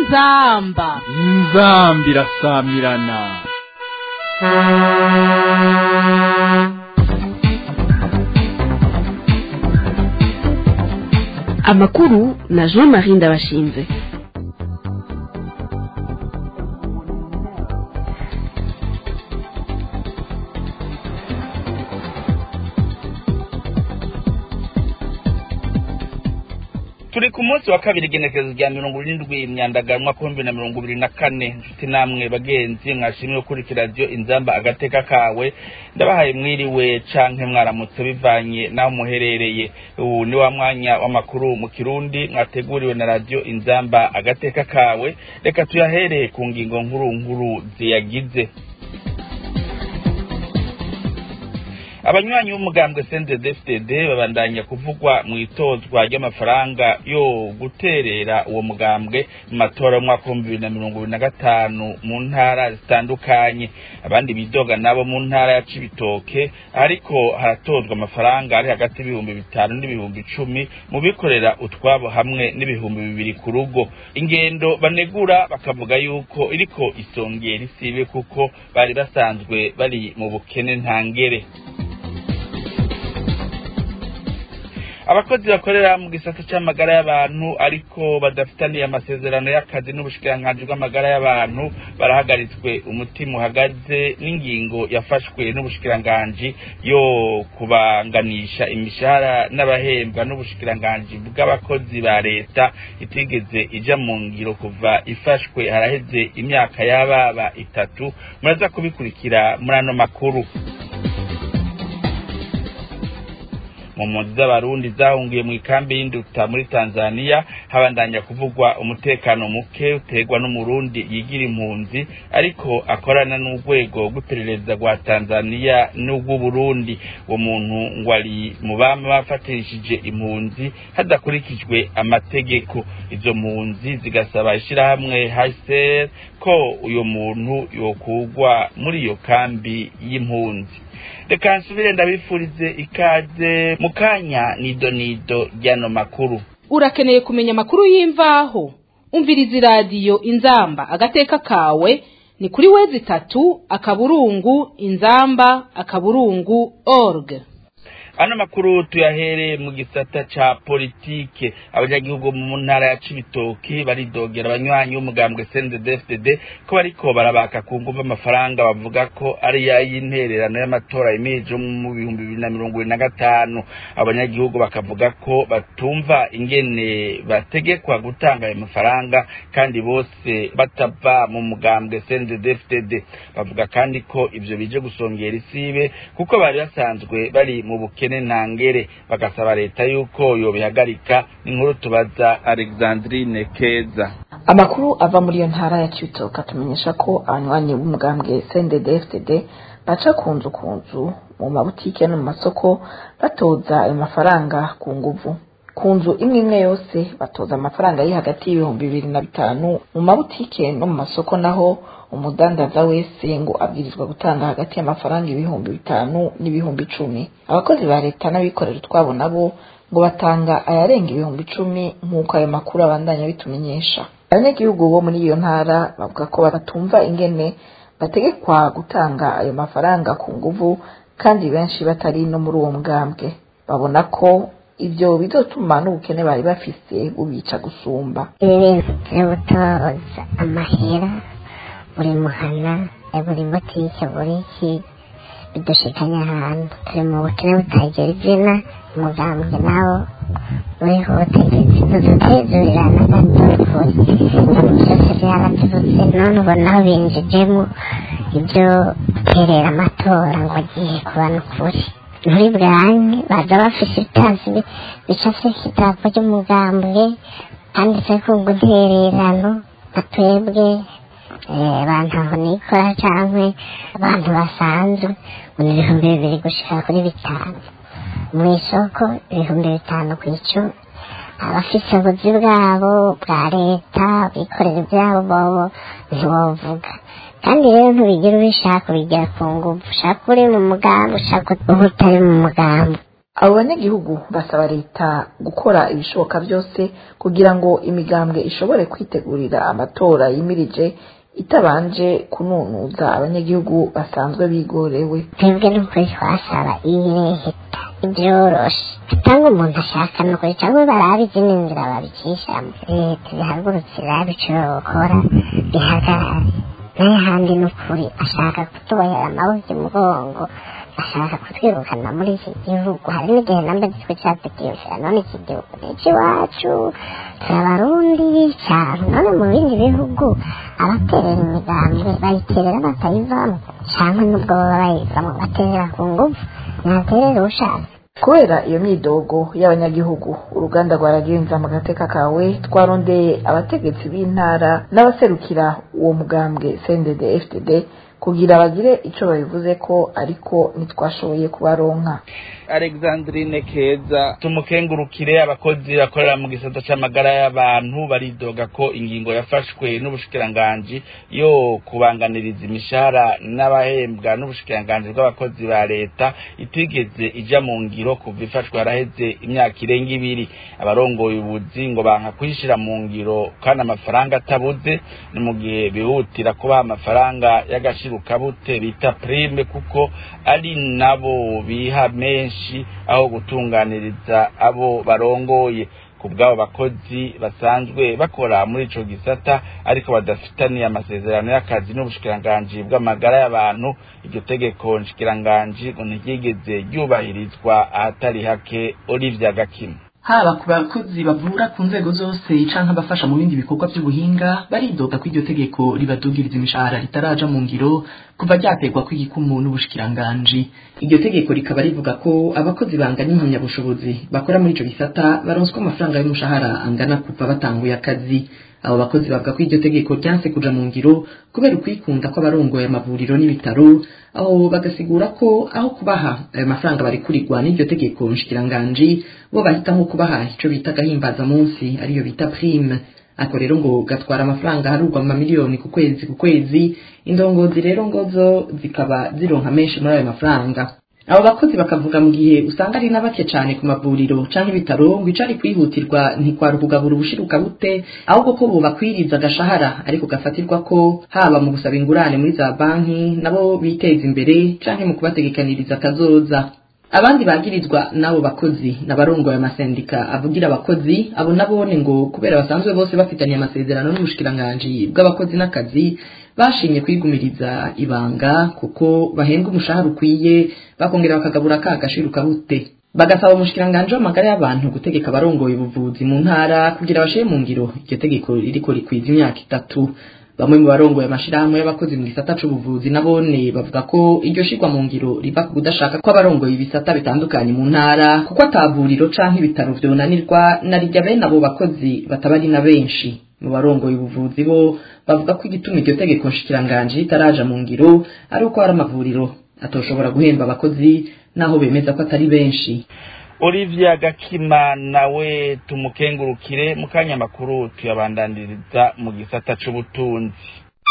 inzamba inzambi irasamirana amakuru na jean marie ndabashinze turi ku munsi wa kabiri igenekerezo rya mirongo irindwi imyandagano umwaka w'ibihumbi na mirongo ibiri na kane inshuti namwe bagenzi mwashimye gukurikira radiyo inzamba agateka kawe ndabahaye mwiriwe canke mwaramutse bivanye n'aho muherereye ubu ni wa mwanya w'amakuru mu kirundi mwateguriwe na radiyo inzamba agateka kawe reka tuyahereye ku ngingo nkuru nkuru ziyagize abanywanyi b'umugambwe CNDD-FDD babandanya kuvugwa mu itozwa ry'amafaranga yo guterera uwo mugambwe mu matora y'umwaka w'ibihumbi bibiri na mirongo ibiri na gatanu mu ntara zitandukanye abandi bidoga nabo mu ntara ya Cibitoke ariko haratozwa amafaranga ari hagati y'ibihumbi bitanu n'ibihumbi icumi mu bikorera utwabo hamwe n'ibihumbi bibiri ku rugo ingendo banegura bakavuga yuko iriko isongera isibe kuko bari basanzwe bari mu bukene ntangere abakozi bakorera mu gisata c'amagara y'abantu ariko badafitaniye amasezerano y'akazi n'ubushikiranganji bw'amagara y'abantu barahagaritswe umutima uhagaze n'ingingo yafashwe n'ubushikiranganji yo kubanganisha imishahara n'abahembwa n'ubushikiranganji bw'abakozi ba leta itigeze ija mu ngiro kuva ifashwe haraheze imyaka y'ababa itatu muraza kubikurikira muri ano makuru mu mpunzi z'abarundi zahungiye mu ikambi y'induta muri tanzania habandanya kuvugwa umutekano muke uterwa n'umurundi yigira impunzi ariko akorana n'urwego rw'iperereza rwa tanzania n'urw'uburundi uwo muntu ngo ari mu bama bafatirishije impunzi hadakurikijwe amategeko izo mpunzi zigasaba ishyirahamwe hsr ko uyo muntu yokugwa muri iyo kambi y'impunzi reka nsubire ndabifurize ikaze mu kanya nido nido ry'ano makuru urakeneye kumenya amakuru y'imvaho umviriza iradiyo inzamba agateka kawe ni kuri wezi itatu akaburungu inzamba akaburungu org ano makuru tuyahere mu gisata ca politike abanyagihugu mu ntara ya cibitoki baridogera abanywanyi b'umugambwe CNDD-FDD ko bariko barabaka ku nguvu amafaranga bavuga ko ari y'intererano y'amatora yemeje mu bihumbi bibiri na mirongo ibiri na gatanu abanyagihugu bakavuga ko batumva ingene bategekwa gutanga ayo mafaranga kandi bose batava mu mugambwe CNDD-FDD bavuga kandi ko ivyo bije gusongera isibe kuko bari basanzwe bari mu bukene ubukene ntangere bagasaba leta yuko yobihagarika inkuru tubaza Alexandrine Keza amakuru ava muri iyo ntara ya Cibitoke atumenyesha ko abanywanyi b'umugambwe CNDD-FDD baca ku nzu ku nzu mu mabutike no mu masoko batoza ayo mafaranga ku nguvu ku nzu imwe imwe yose batoza amafaranga ari hagati y'ibihumbi bibiri na bitanu mu mabutike no mu masoko naho umudandaza wese ngo abwirizwa gutanga hagati y'amafaranga ibihumbi bitanu n'ibihumbi icumi abakozi ba leta n'abikorera utwabo nabo ngo batanga ayarenga ibihumbi icumi nk'uko ayo makuru abandanya bitumenyesha abanyagihugu bo muri iyo ntara bavuga ko batumva ingene bategekwa gutanga ayo mafaranga ku nguvu kandi benshi batari no muri uwo mugambwe babona ko ibyo bizotuma n'ubukene bari bafise bubica gusumba ibi bintu byo gutoza amahera buri muhana buri butike buri iki bidushikanya ahantu turi mu bukene butagira izina umugambwe nawo uriho ubutegetsi tudutezurirana kandi tubikora ibintu byose byaraturutse none ubona aho binjijemo ibyo guterera amatora ngo agiye kuba n'ukuri muri bwanke baza bafise ibitazi bicafyeko idarapo ry'umugambwe handitseko gutererano nka twebwe abantu aho nikora canke abantu basanzwe ngo ni ibihumbi bibiri gushika kuri bitanu mu isoko ibihumbi bitanu ku icumi abafise ubuzi bwabo bwa leta bikorera ibyabo bobo ntiwovuga kandi rero ntubigira ubishaka ubigira ku nguvu ushaka uri mu mugambi ushaka uba utari mu mugambi abo banyagihugu basaba leta gukora ibishoboka byose kugira ngo imigambwe ishobore kwitegurira amatora yimirije itabanje kununuza abanyagihugu basanzwe bigorewe twebwe n'ukuri twasaba ireheta ibyoroshe cyangwa umuntu ashaka ni ukuri cyangwa barabe izindi nzira babicishamo leta bihagurutse irabe icyo gukora bihagarare n'ahandi ni ukuri ashaka kutubohera amaboko imugongo ashaka kutwirukana muri iki gihugu hari n'igihe namba gitwe cyatekiye none iki gihugu ni icy'iwacu turabarundi cyane none mu bindi bihugu abaterera imigambwe bayiterera batayivamo cyangwa n'ubwo baba bayivamo baterera ku ngufu ntaterera ushaka kubera iyo myidogo y'abanyagihugu uruganda rwa radiyo mu gateka kawe twarondeye abategetsi b'intara n'abaserukira uwo mugambwe cndd fdd kugira bagire icyo babivuze ko ariko ntitwashoboye kubaronka alexandrine keza tumukengurukire abakozi bakorera mu gisata c'amagara y'abantu baridoga ko ingingo yafashwe n'ubushikiranganji yo kubanganiriza imishahara n'abahembwa n'ubushikiranganji bw'abakozi ba leta itigeze ija mu ngiro kuva ifashwe haraheze imyaka irenga ibiri abarongoye ubuzi ngo banka kuyishira mu ngiro kandi amafaranga atabuze ni mu gihe bihutira kubaha amafaranga y'agashirukabute bita prime kuko ari nabo biha menshi aho gutunganiriza abo barongoye ku bw'abo bakozi basanzwe bakora muri ico gisata ariko badafitaniye amasezerano y'akazi n'ubushikiranganji bw'amagara y'abantu iryo tegeko nshikiranganji ngo ntiryigeze ryubahirizwa ahatari hake Olivia Gakima haba ku bakozi bavura ku nzego zose canke abafasha mu bindi bikorwa by'ubuhinga baridoga ko iryo tegeko ribadugiriza imishahara ritaraja mu ngiro kuva ryaterwa kw'igikumu n'ubushikiranganji iryo tegeko rikaba rivuga ko abakozi banganya impamyabushobozi bakora muri ico gisata baronswa amafaranga y'umushahara angana kuva batanguye akazi abo bakozi bavuga ko iryo tegeko ryanse kuja mu ngiro kubera ukwikunda kw'abarongoye amavuriro n'ibitaro aho bagasigura ko aho kubaha ayo mafaranga barikurirwa n'iryo tegeko nshikiranganji bo bahitamo kubaha ico bita gahimbaza munsi ariyo bita prime ako rero ngo gatwara amafaranga harugwa mu mamiliyoni ku kwezi ku kwezi indongozi rero ngo zo zikaba zironka menshi muri ayo mafaranga abo bakozi bakavuga mu gihe usanga ari na bake cyane ku mavuriro canke ibitaro ngo icari kwihutirwa ntikwara ukugabura ubushiruka bute ahubwo ko bobakwiriza agashahara ariko gafatirwa ko haba mu gusaba ingurane muri za banki nabo biteza imbere canke mu kubategekaniriza akazoza abandi bagirizwa n'abo bakozi n'abarongoye amasendika avugira abakozi abo nabone ngo kubera basanzwe bose bafitanye amasezerano n'ubushikiranganji bw'abakozi n'akazi bashimye kwigumiriza ibanga kuko bahembwa umushahara ukwiye bakongera bakagabura ka gashiruka bute bagasaba umushikiranganji w'amagara y'abantu gutegeka abarongoye ubuvuzi mu ntara kugira bashire mu ngiro iryo tegeko ririko rikwiza imyaka itatu bamwe mu barongoye amashirahamwe y'abakozi mu gisata c'ubuvuzi nabone bavuga ko iryo shirwa mu ngiro riva ku kudashaka ko abarongoye ibisata bitandukanye mu ntara kuko atavuriro canke ibitaro vyonanirwa na rirya bene abo bakozi bataba ari na benshi mu barongoye ubuvuzi bo bavuga ko igituma iryo tegeko nshikiranganji ritaraja mu ngiro ari uko hari amavuriro atoshobora guhemba abakozi naho bemeza ko atari benshi Olivia Gakima nawe tumukengurukire mu kanya makuru tuyabandandiriza mu gisata c'ubutunzi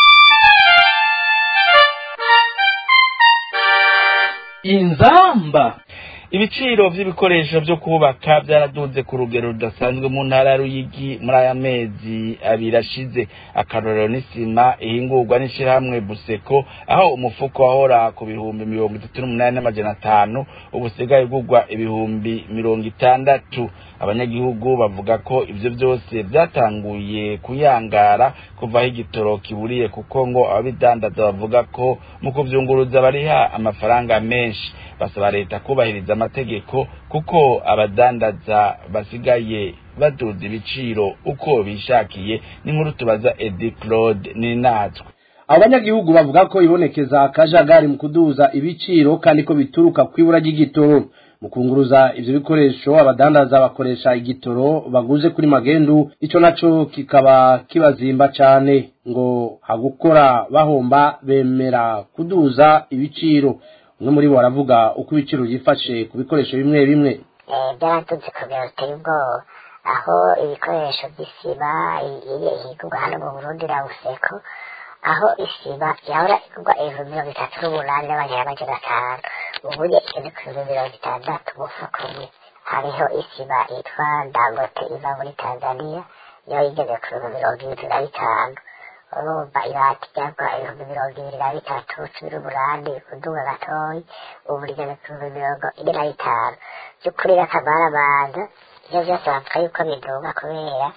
inzamba ibiciro vy'ibikoresho vyo kubaka vyaraduze ku rugero rudasanzwe mu ntara ya Ruyigi muri aya mezi abiri ashize akarorero n'isima ihingurwa n'ishirahamwe Buseko aho umufuko wahora ku bihumbi mirongo itatu n'umunani n'amajana atanu ubu usigaye ugurwa ibihumbi mirongo itandatu abanyagihugu bavuga ko ivyo vyose vyatanguye kuyangara kuva aho igitoro kiburiye kuko ngo ababidandaza bavuga ko mu kuvyunguruza bariha amafaranga menshi basaba leta kubahiriza amategeko kuko abadandaza basigaye baduza ibiciro uko bishakiye n'inkuru tubaza Edi Claude ni natwe abanyagihugu bavuga ko ibonekeza akajagari mu kuduza ibiciro kandi ko bituruka kwibura ry'igitoro mu kunguruza ivyo bikoresho abadandaza bakoresha igitoro baguze kuri magendu ico naco kikaba kibazimba cane ngo hagukora bahomba bemera kuduza ibiciro umwe muri bo aravuga uko ibiciro byifashe ku bikoresho bimwe bimwe byaraduze ku biro biteye ubwoba aho ibikoresho by'isiba ihigurwa hano mu burundi rawuseko aho isiba yahora igurwa ibihumbi mirongo itatu n'umunani n'amajana amajana atanu ubuye igeze ku bihumbi mirongo itandatu umufuko umwe hariho isiba yitwa dangote iva muri tanzania yo igeze ku bihumbi mirongo irindwi na bitanu urumva ibati ryagwa ibihumbi mirongo ibiri na bitatu cumi n'umunani kuduga gatoyi ubu rigeze ku bihumbi mirongo ine na bitanu by'ukuri n'akamaramanza ivyo vyose bavuga yuko biduga kubera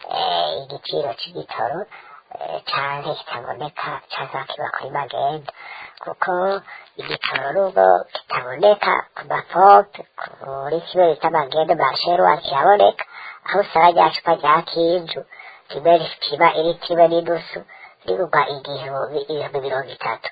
igiciro c'igitoro canke kitaboneka cazakiba kuri magenda kuko igitoro nubwo kitaboneka ku mapompe kuri kimwe bita magenda masherwa kiraboneka aho usanga rya cupa rya kinju rimwe riba iri kimwe n'inusu rigurwa igihumbi ibihumbi mirongo itatu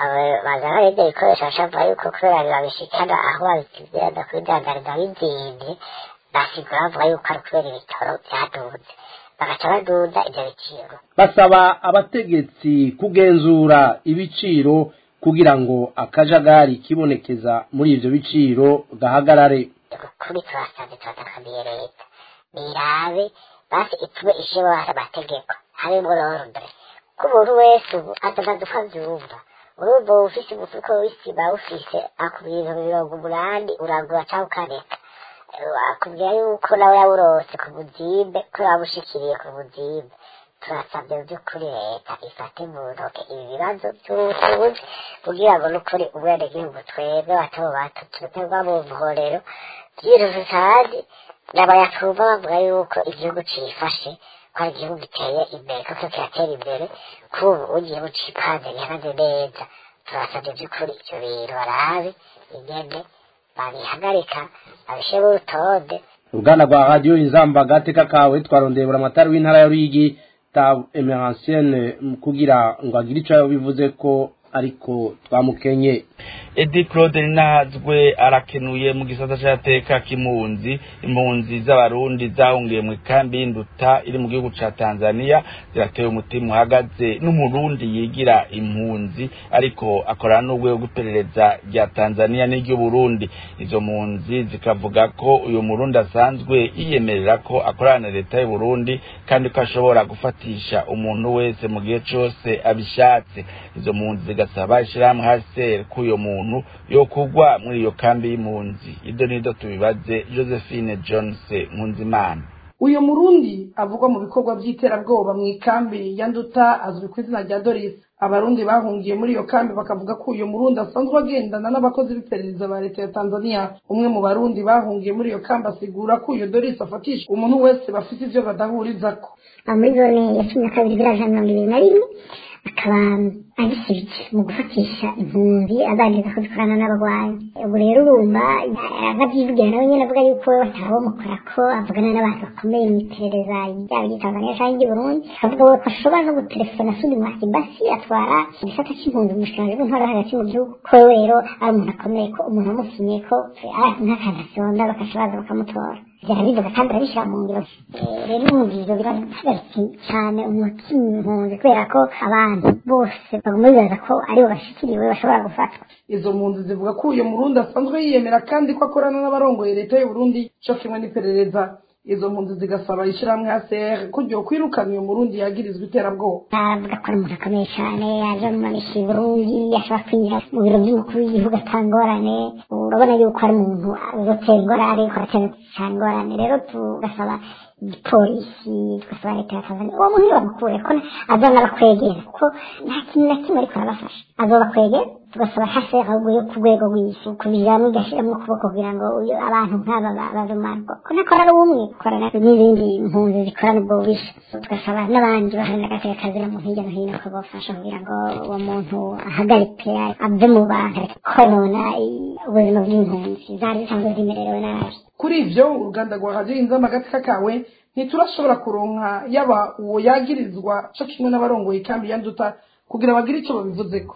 baza barebye ibikoresho bashavuga yuko kubera babishikana aho babigenda kubidandariza bizimvye basigura bavuga yuko ari kubera ibitoro vyaduze bagaca baduza ivyo biciro basaba abategetsi kugenzura ibiciro kugira ngo akajagari kibonekeza muri ivyo biciro gahagarare kuri turasanze turatakamiye leta nirabe basi itume ishyiraho amategeko harimo l'ordre ko umuntu wese ubu atanazi uko avyumva urumva ufise umufuko w'isima ufise aku bintu mirongo umunani uragura canke ukareka akubwira yuko nawe yawurose ku buzimbe ko yabushikiriye ku buzimbe turasabye mu by'ukuri leta ifate mu ntoke ibi bibazo by'ubutunzi kugira ngo n'ukuri ubwenegihugu twebwe bato bato tuterwa mu mporero byiruse kandi n'abayatumva bavuga yuko igihugu cifashe ko ari igihugu giteye imbere koko kiratera imbere kubu ugiye cipanze gihagaze neza turasabye by'ukuri ivyo bintu barabe ingene babihagarika babishire urutonde uruganda rwa radiyo inzamba gateka kawe twarondeye buramatari w'intara ya ruyigi ta emeransiene kugira ngo agire ico bivuze ko ariko twamukenye edi claude ninahazwe arakenuye mu gisata c'ateka k'impunzi impunzi z'abarundi zahungiye mu ikambi y'induta iri mu gihugu ca tanzania zirateye umutima uhagaze n'umurundi yigira impunzi ariko akorana n'urwego rw'iperereza rya tanzania n'iry'uburundi izo mpunzi zikavuga ko uyu murundi asanzwe yiyemerera ko akorana na leta y'uburundi kandi ko ashobora gufatisha umuntu wese mu gihe cose abishatse izo mpunzi zigasaba ishirahamwe hcr ko uyo muntu yo kugwa muri iyo kambi y'impunzi ibyo nido tubibaze josephine jones nkunzimana uyu murundi avugwa mu bikorwa by'iterabwoba mu ikambi ya nduta azwi ku izina rya doris abarundi bahungiye muri iyo kambi bakavuga ko uyu murundi asanzwe agendana n'abakozi b'iperereza ba leta ya tanzania umwe mu barundi bahungiye muri iyo kambi asigura ko uyu doris afatisha umuntu wese bafite ivyo badahurizako muri zone ya cumi na kabiri viraje mirongo ibiri na rimwe akaba agisibye mu gufatisha impunzi aganiriza ko zikorana n'abagwanyi ubu rero urumva avyivugira nawe nyene avuga yuko we batawomukora ko avugana n'abantu bakomeye mu iperereza ryaba ry'itanzania canke ry'uburundi akavuga we ko ashobora no gutelefona sudi mwakibasi atwara igisata c'impunzi mu bushikiranganji bw'intwaro hagati mu gihugu ko we rero ari umuntu akomeye ko umuntu amusinye ko nk'akantu asonda bakaca baza bakamutora byarabivuga kandi arabishyira mu ngiro rero umubwiro birahagaritse cyane umutima impunzi kubera ko abantu bose baguma bibaza ko aribo bashikiriwe bashobora gufatwa izo mpunzi zivuga ko uyu murundi asanzwe yiyemera kandi ko akorana n'abarongoye leta y'uburundi co kimwe n'iperereza izo mpunzi zigasaba ishyirahamwe HCR ko ryo kwirukana uyu murundi yagirizwa iterabwoba aravuga ko ari umuntu akomeye cyane yaje mumanisha i burundi ashobora kwinjira mu biro by'umukuru w'igihugu atangorane urabona yuko ari umuntu uzotera ingorane ariko aratera cyane ingorane rero tugasaba igipolisi tugasaba leta ya tanzania uwo muntu bamukure ko azana abakwegera kuko nta kintu na kimwe ariko arabafasha azobakwegera tugasaba hasi ahubwo yo ku rwego rw'isi kubijyamo igashyiramo ukuboko kugira ngo abantu nk'aba barumarwa ko ntakora ari umwe korana n'izindi mpunzi zikorana ubwo bubisha tugasaba n'abandi baharanira agateka kazira mu hirya no hino ko bafasha kugira ngo uwo muntu ahagarike ave mu bantu konona ubuzima bw'impunzi zari zisanzwe zimerewe nabi kuri ivyo uruganda rwa radiyo inzama agatika kawe ntiturashobora kuronka yaba uwo yagirizwa co kimwe n'abarongoye ikambi ya nduta kugira bagire ico babivuzeko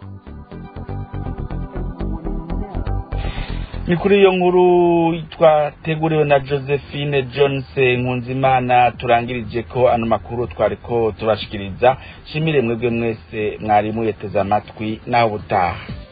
ni kuri iyo nkuru twateguriwe na josephine jones nkunzimana turangirije ko ano makuru twari ko tubashikiriza shimire mwebwe mwese mwari muyeteze amatwi naho ubutaha